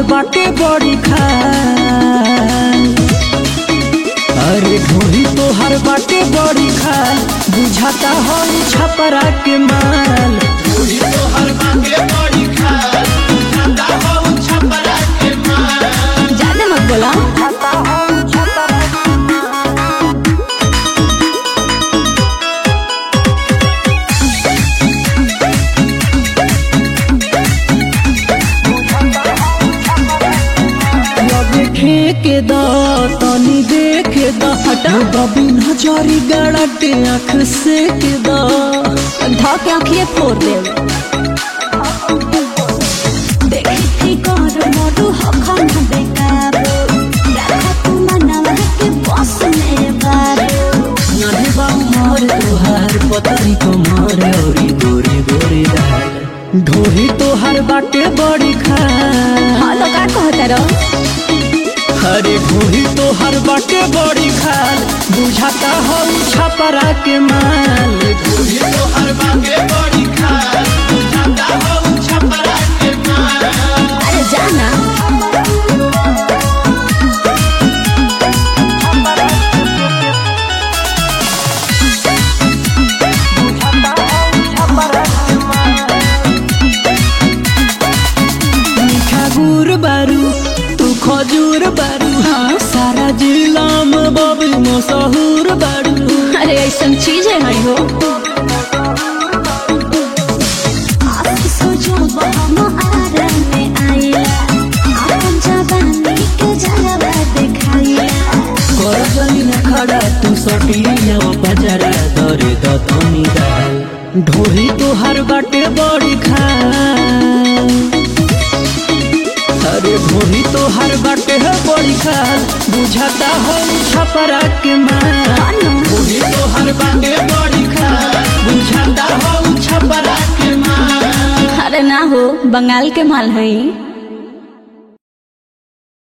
बाटे बड़ी खाल अरे ढोली तोहर बाटे बड़ी खाल बुझाता हो छपरा के माल ज्यादा मत बोला लगे ठेके द तनी देखे द हटा बबी नजरी गड़टे आँख से के द ध के आँखिए फोड़ दे देखी थी कर मोरू हखन बेकार रखा तू मनवा के बस में बार नानी बाहर तोहार पतरी कमर औरी गोरी गोरी दाल ढोली तोहार बाटे बड़ी खाल हाँ तो का कहता रहो अरे ढोली तोहार बाटे बड़ी खाल बुझाता हो छपरा के माल अरे जाना मीठा गुड़ बारू तू खजूर बारू हाँ सारा जिला में बबी मशहूर बारू अरे ऐसा चीज है हरी हो सोचो हम आरन में आइला अपन जवानी के जलवा दिखाइला कर जनी न खड़ा तू सटिया बजरा दरे दतनी दाल ढोली तोहर बाटे बड़ी खाल अरे ढोली तोहर बाटे है बड़ी खाल बुझाता हो छपरा के माल ढोली तोहर बाटे बड़ी खाल बुझाता हो छपरा के माल अरे ना हो बंगाल के माल है